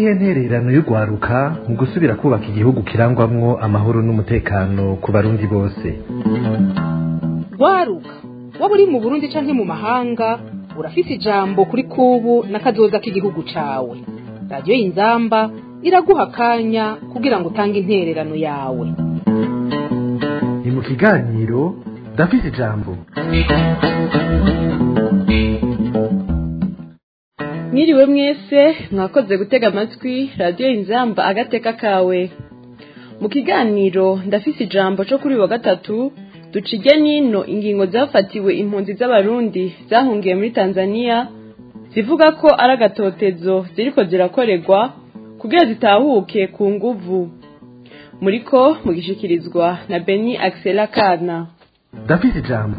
niyihe ntererano y'urwaruka mu gusubira kubaka igihugu kirangwamwo amahoro n'umutekano ku barundi bose rwaruka waba uri mu burundi canke mu mahanga urafise ijambo kuri kubu n'akazoza k'igihugu cawe radiyo y'inzamba iraguha akanya kugira ngo utange intererano yawe ni mu kiganiro ndafise ijambo mwiriwe mwese mwakoze gutega amatwi radiyo inzamba agateka kawe mu kiganiro ndafise ijambo cyo kuri wa gatatu ducige nino ingingo zafatiwe impunzi z'abarundi zahungiye muri tanzania zivuga ko ari agatotezo ziriko zirakorerwa kugira zitahuke ku nguvu muriko mugishikirizwa na beni axela kana ndafise ijambo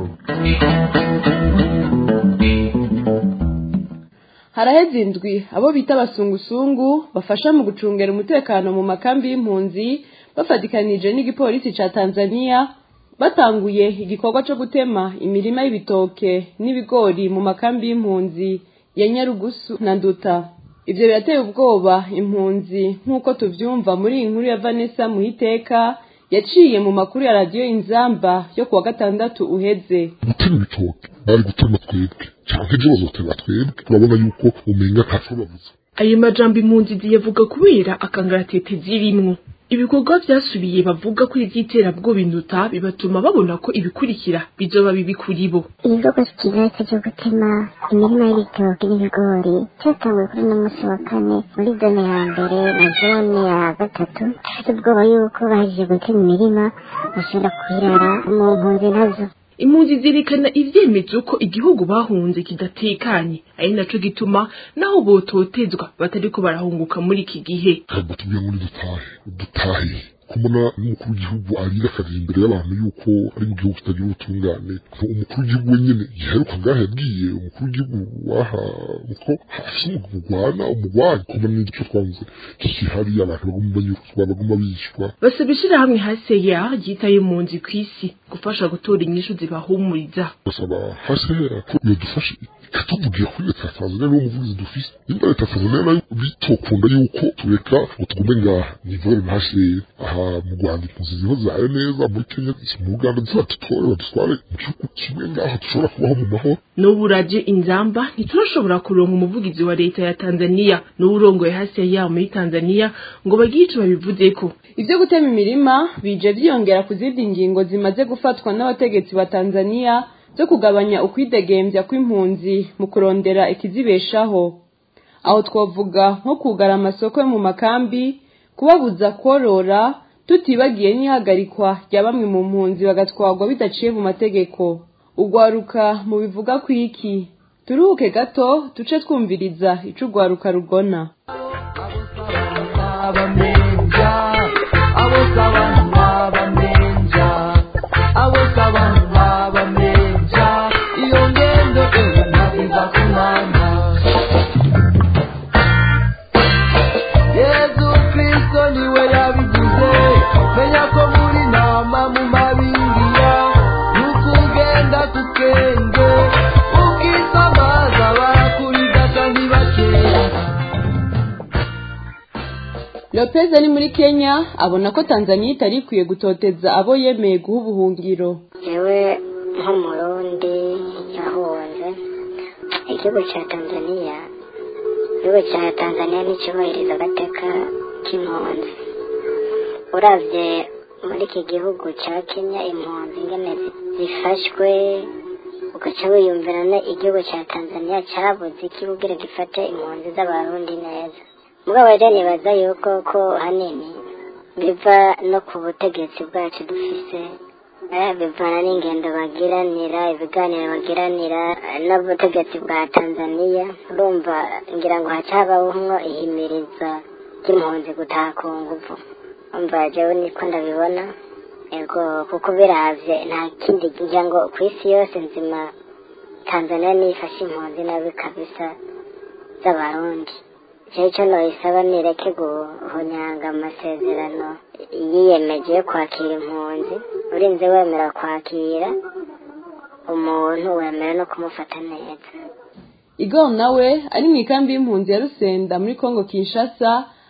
haraheze indwi abo bita abasungusungu bafasha mu gucungera umutekano mu makambi y'impunzi bafatikanije n'igipolisi ca tanzania batanguye igikorwa co gutema imirima y'ibitoke n'ibigori mu makambi y'impunzi ya nyarugusu na nduta ivyo birateye ubwoba impunzi nk'uko tuvyumva muri iyi nkuru ya vanessa muhiteka yaciye mu makuru ya radiyo inzamba yo kuwa gatandatu uheze gutema ibitoke bari gutema twebwe canke ejo bazotema twebwe turabona yuko umenga ntaco bavuze ayo majambo impunzi ziyavuga kubera akangaratete zirimwo ibikorwa vyasubiye bavuga ko ivy'iterabwoba induta bibatuma babona ko ibikurikira bizoba bibi kuri bo igikorwa kigeretse cyo gutema imirima y'ibitoki n'ibigori cyatanguye kuri uno munsi wa kane muri zone ya mbere na zone ya gatatu dufite ubwoba yuko bahejeje gutema imirima bashobora kwirara mu mpunzi nazo impunzi zirikana ivyemezo ko igihugu bahunze kidatekanye ari naco gituma naho bototezwa batariko barahunguka muri iki gihe ntabwo tubwira ngo dutahe dutahe kubona n'umukuru w'igihugu arira akagira imbere y'abantu yuko ari mu gihugu kitagira ubutungane umukuru w'igihugu wenyene giheruka ngaho yabwiye umukuru w'igihugu waha ko hafise umugwana umugwanyi kubona n'igico twanze kikihari abantu baguma banyuruzwa baguma bishwa basaba ishirahamwe haseya ryitaye impunzi kw'isi gufasha gutora inyishu zibahumuriza basaba hasera ko yodufasha ikatuvugira kuri leta ya tanzania niwo muvugizi dufise nimba leta ya tanzania nayo bitokunda yuko tureka ngo tugume ngaha nivore ntasheye aha mu rwanda impunzi ziho zayo neza muri kenya mu uganda zibadutore badutware mu gihugu kimwe ngaho dushobora kubaho mu mahoro n'ubu radio inzamba ntiturashobora kuronka umuvugizi wa leta ya tanzania n'uwurongoye haseya muri tanzania ngo bagire ico babivuzeko ivyo gutema imirima bije vyiyongera ku zindi ngingo zimaze gufatwa n'abategetsi ba tanzania zo kugabanya ukwidegembya kw'impunzi mu kurondera ikizibeshaho aho twavuga nko kugara amasoko yo mu makambi kubabuza korora tutibagiye n'ihagarikwa rya bamwe mu mpunzi bagatwarwa bidaciye mu mategeko ugwaruka mu bivuga kwiki turuhuke gato duce twumviriza ico ugwaruka rugona yezu kristo niwe yabigize menya ko muri nama mu mabingiya nukugenda tukenge ukisamaza barakurigata ntibakera lopez ari muri kenya abona ko tanzania itari ikwiye gutoteza abo yemeye guha ubuhungiro yewe nk'umurundi yahunze igihugu cya tanzania igihugu cya tanzania nticyubahiriza agateka k'impunzi uravye muri iki gihugu cya kenya impunzi ingene zi- zifashwe ugaca wiyumvira ne igihugu cya tanzania cyabuze iki kugira gifate impunzi z'abarundi neza mugabo rero nibaza yuko ko hanini biva no ku butegetsi bwacu dufise eh, bivana n'ingendo bagiranira ibiganiro bagiranira eh, n'ubutegetsi bwa tanzania urumva ngira ngo haca habamwo ihimiriza ry'impunzi gutaha ku nguvu umva jewe niko ndabibona ego kuko biravye nta kindi ngira ngo ku isi yose nzima tanzania niyo ifashe impunzi nabi kabisa z'abarundi jewe ico noyisaba nireke guhonyanga amasezerano yiyemeje yo kwakira impunzi urinze wemera kwakira umuntu wemera no kumufata neza igor nawe ari mu ikambi y'impunzi ya rusenda muri kongo kinshasa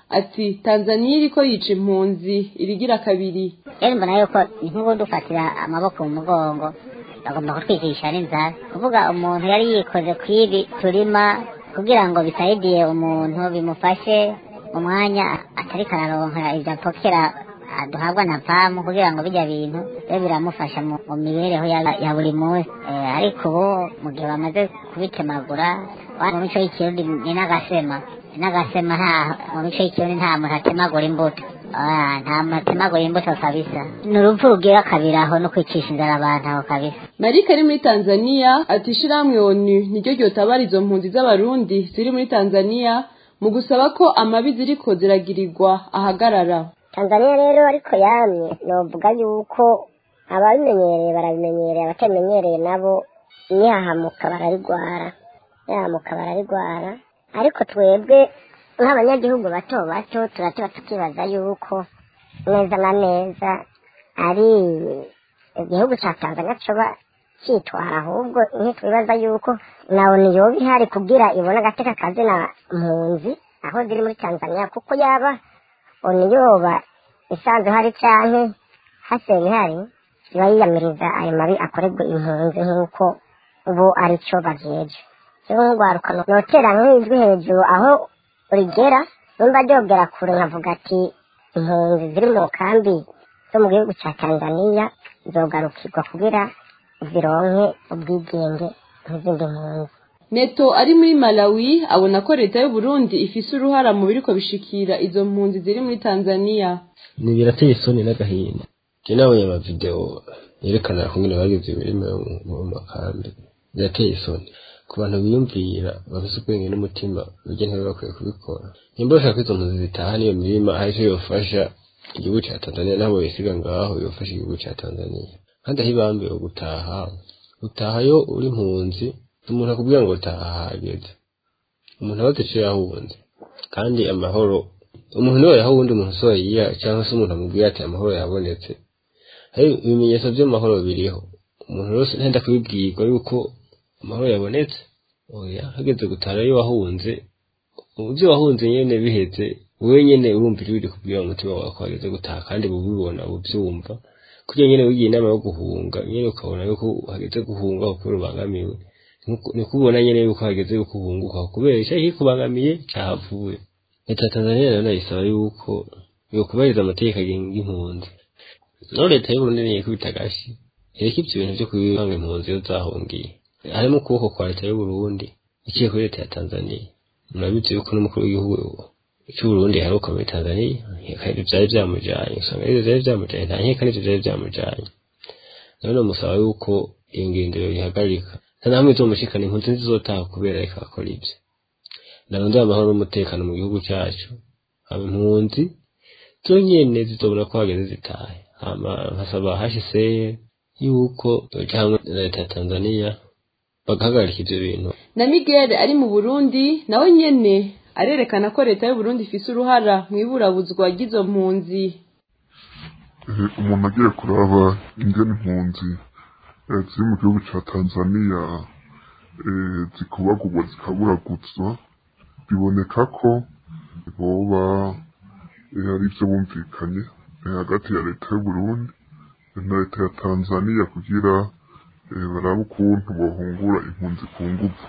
ati tanzaniya iriko yica impunzi irigira kabiri rero mbona yuko ni nk'ubu dufatira amaboko mu mugongo bagomba kutwigisha n'inzara kuvuga umuntu yari yikoze ku ibi turima kugira ngo bisayidiye umuntu bimufashe mu mwanya atari kararonka ibyo apokera duhabwa na pamu kugira ngo bijya bintu bibe biramufasha mu mu mibereho ya, ya buri munsi Eh, ariko ubu mu gihe bamaze kubitemagura wa- mu mico y'ikirundi ni n'agasema ni n'agasema nta mu mico y'ikirundi nta muntu atemagura imbuto Ah, nta muntu atemagura imbuto kabisa ni urupfu rugira kabiri aho no kwicisha inzara abantu aho kabisa marike ari muri tanzaniya ati ishirahamwe onu niryo ryotabara izo mpunzi z'abarundi ziri muri tanzaniya mu gusaba ko amabi ziriko ziragirirwa ahagarara tanzaniya rero ariko yamye novuga yuko ababimenyereye barabimenyereye abatamenyereye nabo nihahamuka bararigwara nihahamuka bararigwara ariko twebwe nk'abanyagihugu bato bato turatuba tukibaza yuko neza na neza ari igihugu cya tanzaniya coba cyitwara ahubwo ntitwibaza yuko nawe niyoba ihari kugira ibone agateka kazina mpunzi aho ziri muri tanzaniya kuko yaba oniyoba isanzwe hari canke haseni hari iba yiyamiriza ayo mabi akorerwa impunzi nk'uko ubu ari cyo bajeje rero nk'urwaruka notera nk'ijwi hejuru aho rigera nimba ryogera kure nkavuga ati impunzi ziri mu kambi zo mu gihugu cya tanzaniya zogarukirwa kugira zironke ubwigenge nk'izindi mpunzi neto ari muri malawi abona ko leta y'uburundi ifise uruhara mu biriko bishikira izo mpunzi ziri muri tanzaniya ni birateye isoni n'agahinda njye nabonye amavideo yerekana kungene bagize imirima yo mu- mu makambi birateye isoni ku bantu biyumvira bafise ubwenge n'umutima burya ntibe bakwiye kubikora nimba bashaka ko izo mpunzi zitaha n'iyo mirima hari icyo yofasha igihugu ca tanzaniya nabo bisiga ngaho yofasha igihugu ca tanzaniya kandi aho ibambiwe gutaha utaha yo uri impunzi umuntu akubwira ngo taha hageze umuntu abaze ico yahunze kandi amahoro umuntu niwe yaha uwundi muntu so yiya cyangwa se umuntu amubwira ati amahoro yabonetse hari ibimenyetso by'amahoro biriho umuntu wese ntenda kubibwirwa yuko amahoro yabonetse oya hageze gutara iyo wahunze ibyo wahunze nyene biheze wowe nyene urumva ijwi rikubwira mu mutima wawe ko hageze gutaha kandi bubibona bubyumva kugira nyene wigiye inama yo guhunga nyene ukabona yuko hageze guhunga kuko rubangamiwe ni kubona nyene yuko hageze yuko uhunguka kubera icyo kikubangamiye cyahavuye leta ya tanzania nayo nayisaba yuko yokubahiriza amategeko agenga impunzi naho leta y'uburundi niyo ikubita agashi ireka ibyo bintu byo kubanga impunzi iyo zahungiye harimo ukuboko kwa leta y'uburundi iciye kuri leta ya tanzania murabizi yuko n'umukuru w'igihugu cy'uburundi yaheruka muri tanzania kandi byari byamujanye usanga arivyo vyari vyamujanye nta nkeka n'ivyo vyari vyamujanye none musaba yuko iyo ngendero yihagarika nta namwe izomushikana impunzi ntizizotaha kubera reka akora ivyo narondera amahoro n'umutekano mu gihugu cyacu haba impunzi zo nyene zizobona ko hageze zitahe hama nkasaba hcr yuko yoja hamwe na leta ya tanzania bagahagarika ivyo bintu na miguel ari mu burundi nawe nyene arerekana ko leta y'uburundi ifise uruhara mu iburabuzwa ry'izo mpunzi Eh, umuntu agiye kuraba ingene impunzi eh, ziri mu gihugu ca tanzaniya eh, zikubagurwa zikaburaguzwa biboneka ko boba eh, ari ivyo bumvikanye eh, hagati ya leta y'uburundi na leta ya tanzaniya kugira eh, barabe ukuntu bohungura impunzi ku nguvu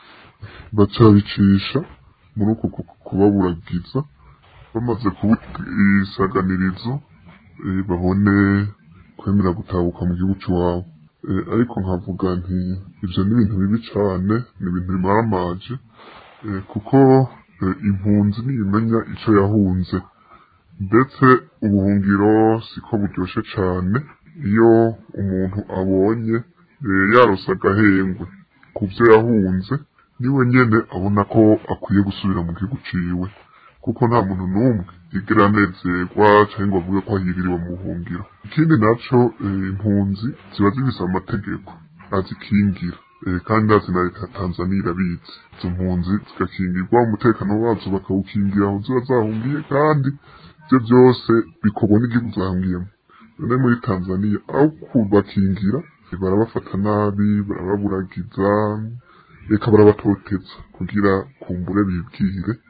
bacabicisha muri uko ku- kubaburagiza bamaze kubisaganirizo eh, babone kwemera gutahuka mu gihugu cy'iwabo Eh, ariko nkavuga nti ibyo ni ibintu bibi cyane ni ibintu bimaramaje eh, kuko eh, impunzi niyimenya icyo yahunze ndetse ubuhungiro siko buryoshe cyane iyo umuntu abonye eh, yarose agahengwe ku byo yahunze niwe nyene abona ko akwiye gusubira mu gihugu ciwe kuko nta muntu n'umwe yigera anezerwa cyangwa ngo avuge ko ahiriwe mu buhungiro ikindi naco eh, impunzi ziba zifise amategeko azikingira eh, kandi azi na leta ya tanzaniya irabizi izo mpunzi zigakingirwa umutekano wazo bakawukingira aho ziba zahungiye kandi ibyo byose bikorwa n'igihugu zahungiyemo none muri tanzaniya aho kubakingira barabafata nabi barababuragiza reka barabatoteza kugira kumbure bibwire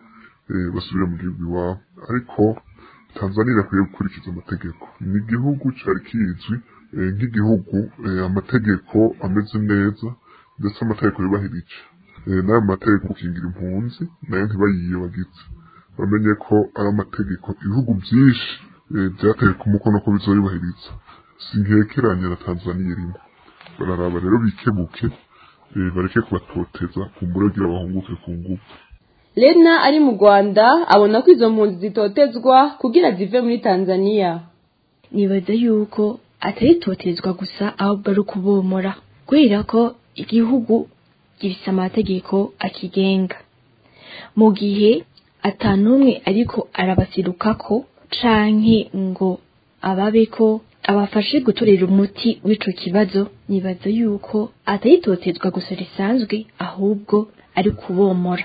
eh, basubire mu gihugu iwabo ariko tanzania irakwiye gukurikiza amategeko ni igihugu cari kizwi eh, nk'igihugu eh, amategeko ameze neza ndetse amategeko yubahirije Eh, n'ayo mategeko gukingira impunzi nayo ntibayiyobagize bamenye ko ari amategeko ibihugu byinshi eh, byateye ku mukono ko bizoyubahiriza sinkekeranya na tanzania irimo bararaba rero bikebuke eh, bareke kubatoteza kumbure kugira bahunguke ku ngufu Lena ari mu Rwanda abona ko izo mpunzi zitotezwa kugira zive muri Tanzania nibaza yuko atari itotezwa gusa ahubwo ari ukubomora kubera ko igihugu gifise amategeko akigenga mu gihe atanumwe ariko arabasirukako canke ngo ababeko abafashe gutorera umuti w'ico kibazo nibaza yuko atari itotezwa gusa risanzwe ahubwo ari kubomora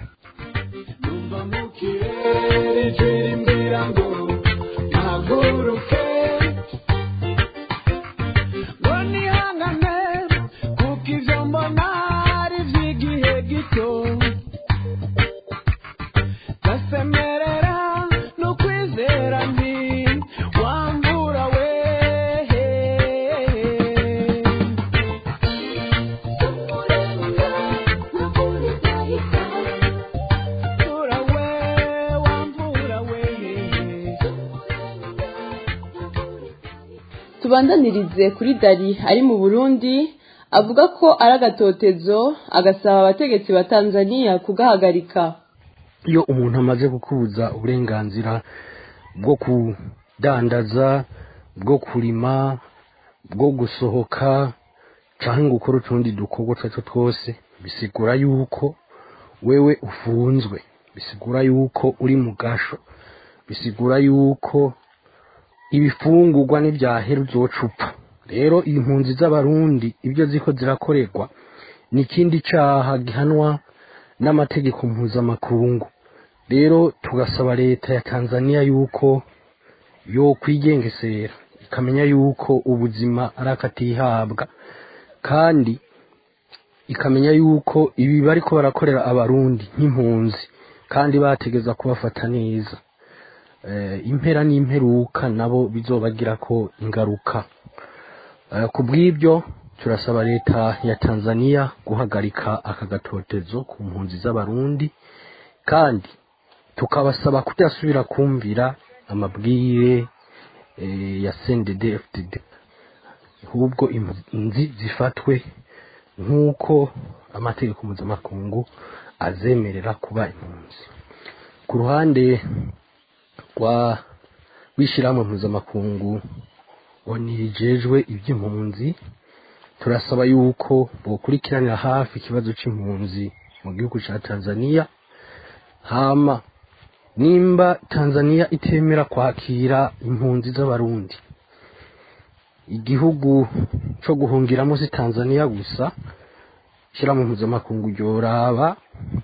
tubandanirize kuri Dari ari mu Burundi avuga ko ari agatotezo agasaba abategetsi ba Tanzania kugahagarika iyo umuntu amaze gukubuza uburenganzira bwo kudandaza bwo kurima bwo gusohoka cyangwa gukora utundi dukorwa utwo ari two twose bisigura yuko wewe ufunzwe bisigura yuko uri mu gasho bisigura yuko ibifungurwa n'ibyahera uzocupa rero impunzi z'abarundi ibyo ziko zirakorerwa ni ikindi cyaha gihanwa n'amategeko mpuzamakungu rero tugasaba leta ya tanzania yuko yo kwigengesera ikamenya yuko ubuzima ari akatihabwa kandi ikamenya yuko ibi bariko barakorera abarundi nk'impunzi kandi bategeza kubafata neza impera n'imperuka nabo bizobagira ko ingaruka ku bw'ibyo turasaba leta ya tanzania guhagarika aka gatotezo ku mpunzi z'abarundi kandi tukabasaba kudasubira kumvira amabwire ya sendede fdd ahubwo impunzi zifatwe nk'uko amategeko mpuzamakungu azemerera kuba impunzi ku ruhande rwa w'ishyirahamwe mpuzamakungu wanijejwe iby'impunzi turasaba yuko bukurikiranira hafi ikibazo cy'impunzi mu gihugu cya tanzania hama nimba tanzania itemera kwakira impunzi z'abarundi igihugu cyo guhungiramo si tanzania gusa ishyirahamwe mpuzamakungu ryoraba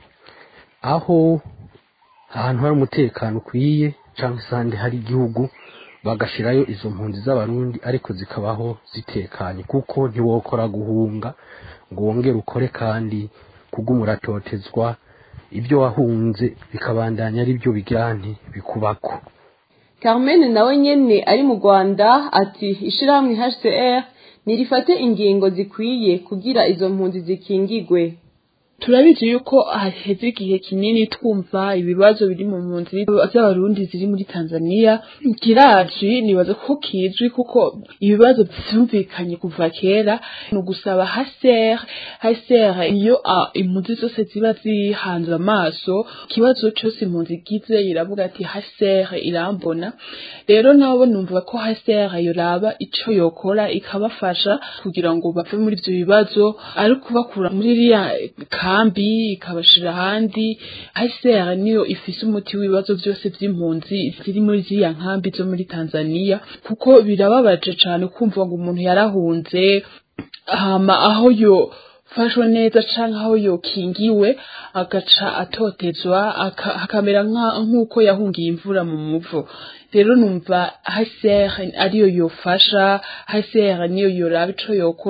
aho ahantu hari umutekano ukwiye cyangwa se ahandi hari igihugu bagashirayo izo mpunzi z'abarundi ariko zikabaho zitekanye kuko ntiwokora guhunga ngo wongere ukore kandi kuguma uratotezwa ibyo wahunze bikabandanya ari byo bigirane bikubako Carmen nawe nyene ari mu Rwanda ati ishirahamwe HCR nirifate ingingo zikwiye kugira izo mpunzi zikingigwe turabizi yuko haheze igihe kinini twumva ibibazo biri mu mpunzi z'abarundi ziri muri tanzania kirazi nibaza ko kizwi kuko ibibazo byumvikanye kuva kera ni ugusaba haser haser iyo impunzi zose ziba zihanze amaso ikibazo cyose impunzi igize iravuga ati haser irambona rero nabo numva ko haser yoraba ico yokora ikabafasha kugira ngo bave muri ivyo bibazo ari kubakura muri iriya kambi ikabashira ahandi HCR niyo ifise umuti w'ibibazo byose by'impunzi ziri muri ziriya nkambi zo muri Tanzania kuko birababaje cyane kumva ngo umuntu yarahunze hama aho yo fashwe neza canke aho yokingiwe agaca atotezwa akamera nk'uko yahungiye imvura mu muvo rero numva HCR ariyo yofasha HCR niyo yoraba ico yokora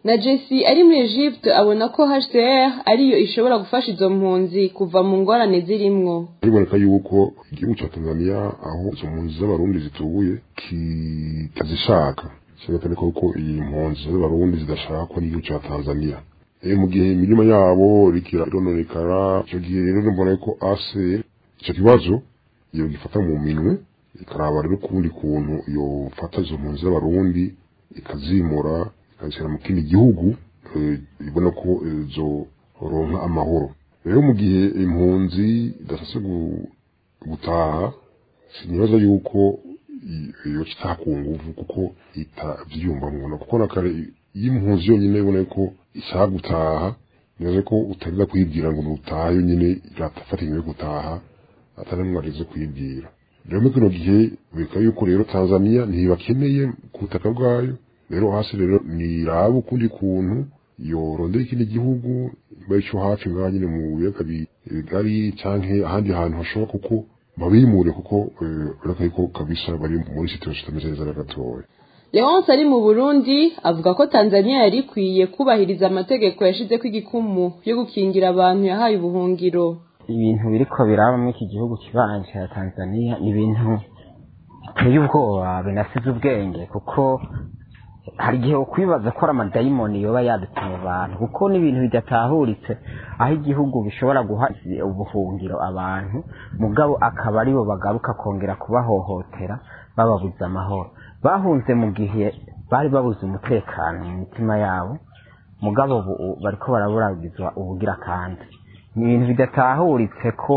na jesse ari muri egypte abona ko hcr ariyo ishobora gufasha izo mpunzi kuva mu ngorane zirimwo biboneka yuko igihugu cya tanzania aho izo mpunzi z'abarundi zituye kitazishaka kigatandika ko iyi mpunzi z'abarundi zidashakwa n'igihugu cya tanzania e mu gihe imirima yabo rikira irononekara icyo gihe rero mbona ko ase icyo kibazo iyo gifata mu minwe ikaraba rero ukundi kuntu yofata izo mpunzi z'abarundi ikazimura ikazishyira mu kindi gihugu ibona ko zoronka amahoro rero mu gihe impunzi idashatse gutaha sinibaza yuko iyo kitaha ku nguvu kuko itabyiyumva mubona kuko na kare iyo impunzi yonyine ibona ko ishaka gutaha nibaza ko utarinda kuyibwira ngo nutaha yonyine iratafata inyuma yo gutaha atari mwarize kuyibwira rero muri kino gihe bika yuko rero tanzania ntibakeneye ku butaka bwayo rero hasi rero niraba ukundi kuntu yorondera ikindi gihugu niba icyo hafi ngaha nyine mu biyaga bigari canke ahandi hantu hashoboka kuko babimure kuko urabona ko kabisa bari muri situation itameze neza na gatoya leonce ari mu burundi avuga ko tanzania yari ikwiye kubahiriza amategeko yashizeko igikumu yo gukingira abantu yahaye ubuhungiro ibintu biriko biraba muri iki gihugu kibanje cya tanzania ni ibintu biteye ubwoba binasize ubwenge kuko hari igihe ukwibaza ko ari amadayimoni yoba yadutse mu bantu kuko n'ibintu bidatahuritse aho igihugu bishobora guha ubuhungiro abantu mugabo akaba aribo bagaruka kongera kubahohotera bababuza amahoro bahunze mu gihe bari babuze umutekano mu mitima yabo mugabo bariko baraburagizwa ubugira kandi ni ibintu bidatahuritse ko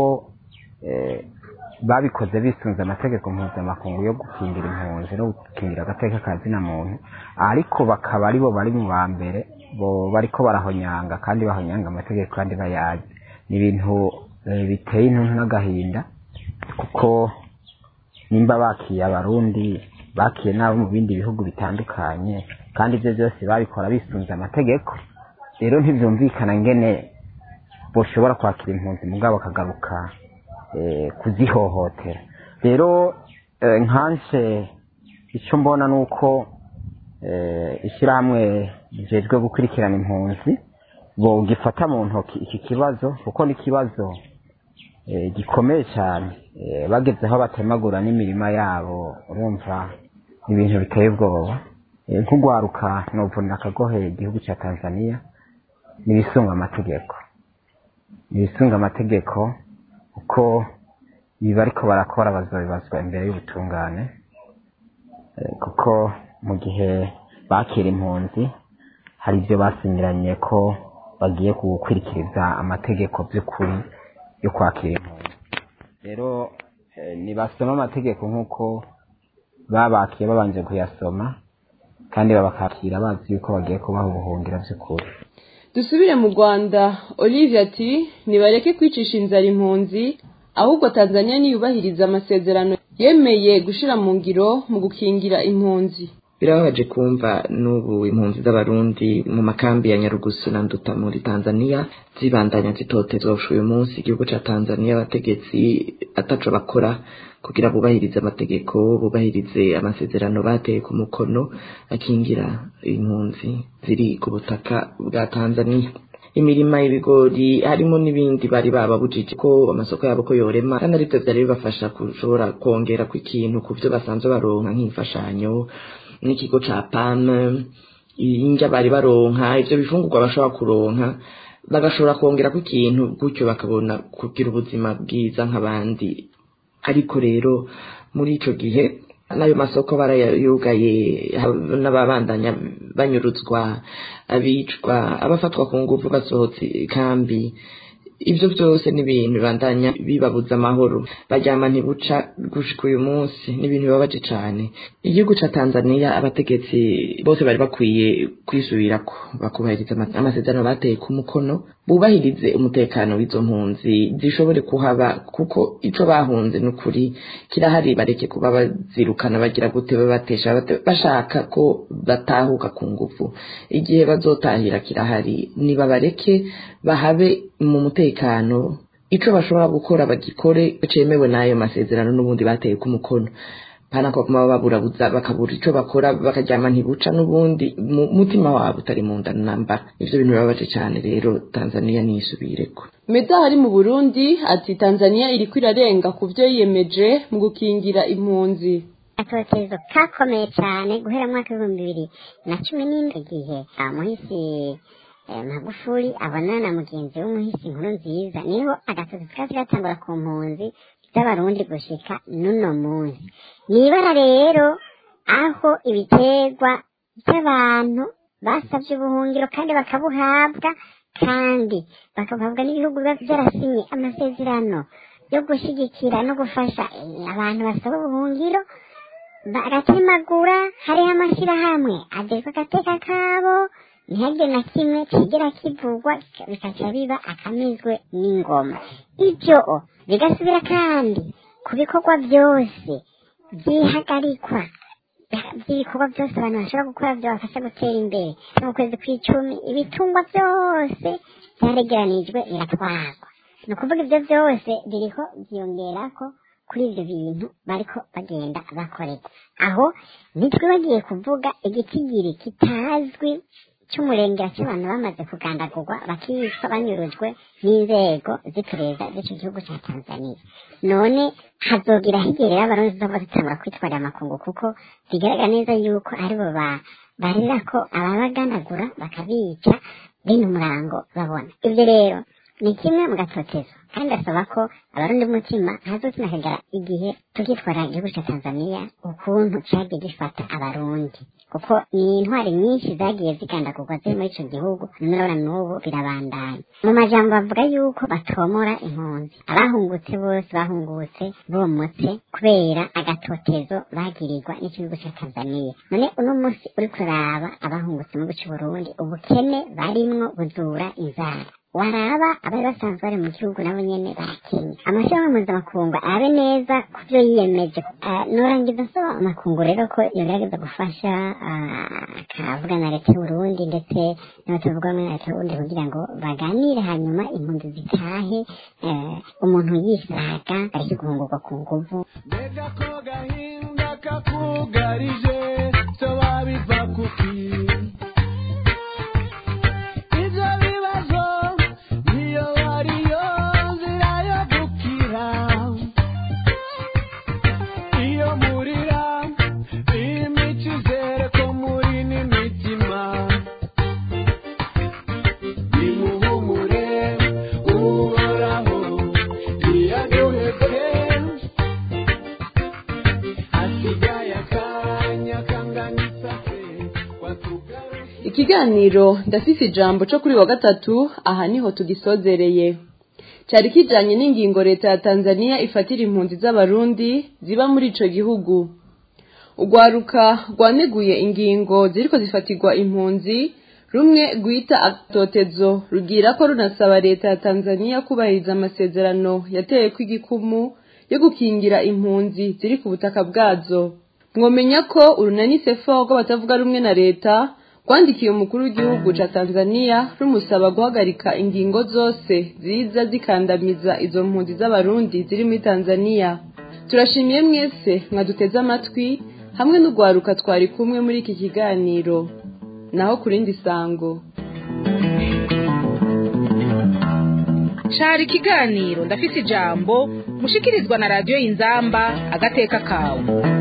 babikoze bisunze amategeko mpuzamakungu yo gukingira impunzi no gukingira agateka ka zina muntu ariko bakaba aribo bari mu ba mbere bo bariko barahonyanga kandi bahonyanga amategeko kandi bayazi ni ibintu biteye intuntu n'agahinda kuko nimba bakiye abarundi bakiye n'abo mu bindi bihugu bitandukanye kandi ibyo byose babikora bisunze amategeko rero ntibyumvikana ngene boshobora kwakira impunzi mugabo bakagaruka kuzihohotera rero nkanshe icyo mbona ni uko ishyirahamwe rijejwe gukurikirana impunzi gifata mu ntoki iki kibazo kuko ni ikibazo gikomeye cyane bageze aho batemagura n'imirima yabo urumva ni ibintu biteye ubwoba nk'ugwaruka nuvunira akagohe igihugu cya tanzania ni ibisunga amategeko ni ibisunga amategeko kuko ibi bariko barakora bazabibazwa imbere y'ubutungane kuko mu gihe bakira impunzi hari ibyo basinyiranye ko bagiye gukwirikiriza amategeko by'ukuri yo kwakira impunzi rero ntibasoma amategeko nk'uko babakiye babanje kuyasoma kandi babakakira bazi yuko bagiye kubaha ubuhungiro by'ukuri dusubire mu rwanda olivia ati nibareke kwicisha inzara impunzi ahubwo tanzania niyubahiriza amasezerano yemeye gushira mu ngiro mu gukingira impunzi birababaje kumva n'ubu impunzi z'abarundi mu makambi ya nyarugusu na nduta muri tanzania zibandanya zitotezwa uyu munsi igihugu ca tanzania abategetsi ataco bakora kugira bubahirize amategeko bubahirize amasezerano bateye ku mukono akingira impunzi ziri ku butaka bwa tanzania imirima y'ibigori harimo n'ibindi bari bababujije ko amasoko yabo ko yorema kandi aribyo byari bibafasha gushobora kongera ku ikintu ku byo basanzwe baronka nk'imfashanyo n'ikigo ca pame indya bari baronka ivyo bifungurwa bashobora kuronka bagashobora kongera ku ikintu gutyo bakabona kugira ubuzima bwiza nk'abandi ariko rero muri ico gihe n'ayo masoko barayugaye n'ababandanya banyuruzwa abicwa abafatwa ku nguvu basohotse kambi ibyo byose ni ibintu bibandanya bibabuza amahoro baryama ntibuca gushika uyu munsi ni ibintu bibabaje cyane igihugu ca tanzania abategetsi bose bari bakwiye kwisubirako bakubahiriza amasezerano bateye ku mukono bubahirize umutekano w'izo mpunzi zishobore kuhaba kuko ico bahunze ni ukuri kirahari bareke kuba bazirukana bagira gute babatesha bashaka ko batahuka ku nguvu igihe bazotahira kirahari nibabareke bahabe mu mutekano ico bashobora gukora bagikore cemewe n'ayo masezerano n'ubundi bateye ku mukono pana ko kuma baburabuza bakabura ico bakora bakaryama ntibuca n'ubundi mu- mutima wabo utari mu nda namba ivyo bintu birababaje cyane rero tanzania niyisubireko meda hari mu burundi ati tanzania iriko irarenga ku vyo yiyemeje mu gukingira impunzi atotezo kakomeye cyane guhera mu mwaka w'ibihumbi bibiri na cumi n'indwi igihe muhisi eh, magufuli abonana na mugenzi w'umuhisi inkuru nziza niho agatozi kazi gatangura ku mpunzi z'abarundi gushika n'uno munsi nibara rero aho ibiterwa by'abantu basabye ubuhungiro kandi bakabuhabwa kandi bakabuhabwa n'ibihugu biba byarasinye amasezerano yo gushyigikira no gufasha eh, abantu basaba ubuhungiro bagatemagura hariho amashyirahamwe agerwa agateka kabo ntihagire na kimwe kigera kivugwa bikaca biba akamizwe n'ingoma ibyo bigasubira kandi ku bikorwa byose byihagarikwa by'ibikorwa byose abantu bashobora gukora byabafasha gutera imbere no mu kwezi kw'icumi ibitungwa byose byaregeranijwe biratwarwa ni ukuvuga ibyo byose biriho byiyongerako kuri ibyo bintu bariko bagenda bakorera aho ntitwibagiye kuvuga igitigiri kitazwi cy'umurengera cy'abantu bamaze kugandagurwa bakicwa banyurujwe n'inzego z'iperereza z'icyo gihugu cya tanzania none hazogira higerera abarundi zizova zitangura kwitwarira amakungu kuko bigaragara neza yuko aribo ba- barira ko ababagandagura bakabica bene umurango babona ibyo rero ni kimwe mu gatotezo kandi asaba ko abarundi b'umutima ntazozina akagara igihe tukitwara igihugu cya tanzania ukuntu cyagiye gifata abarundi kuko ni intwari nyinshi zagiye zigandagurwa ziri muri ico gihugu none urabona n'ubu birabandanya mu majambo bavuga yuko batomora impunzi abahungutse bose bahungutse bomotse kubera agatotezo bagirirwa n'igihugu cya tanzania none uno munsi uri kuraba abahungutse mu gihugu c'uburundi ubukene barimwo buzura inzara waraba abari basanzwe bari mu gihugu nabo nyene bakenye amashyirahamwe mpuzamakungu abe neza ku byo yiyemeje Ah, norangiza nsaba amakungu rero ko yogerageza gufasha ah, akavuga na leta y'uburundi ndetse n'abatavuga muri leta y'uburundi kugira ngo baganire hanyuma impunzi zitahe eh, umuntu yisaga areke guhungurwa ku nguvu kakugarije so babiva kuki ibyo bibazo niyo ariyo nzira yo gukira iyo murira imico izere ko muri n'imitima nimuhumure uhoraho iyaduhebye hasigaye akanya kangana isase watugarura ikiganiro ndafise ijambo co kuri wa gatatu aha niho tugisozereye cyari kijanye n'ingingo leta ya tanzania ifatira impunzi z'abarundi ziba muri ico gihugu urwaruka rwaneguye ingingo ziriko zifatirwa impunzi rumwe rwita atotezo rugira ko runasaba leta ya tanzania kubahiriza amasezerano yateyeko igikumu yo gukingira impunzi ziri ku butaka bwazo mwomenya ko urunani sefo rw'abatavuga rumwe na leta rwandikiye umukuru w'igihugu ca tanzania rumusaba guhagarika ingingo zose ziza zikandamiza izo mpunzi z'abarundi ziri muri tanzania turashimiye mwese mwaduteze amatwi hamwe n'urwaruka twari kumwe muri iki kiganiro naho ku rindi sango cari ikiganiro ndafise ijambo mushikirizwa na radiyo y'inzamba agateka kawe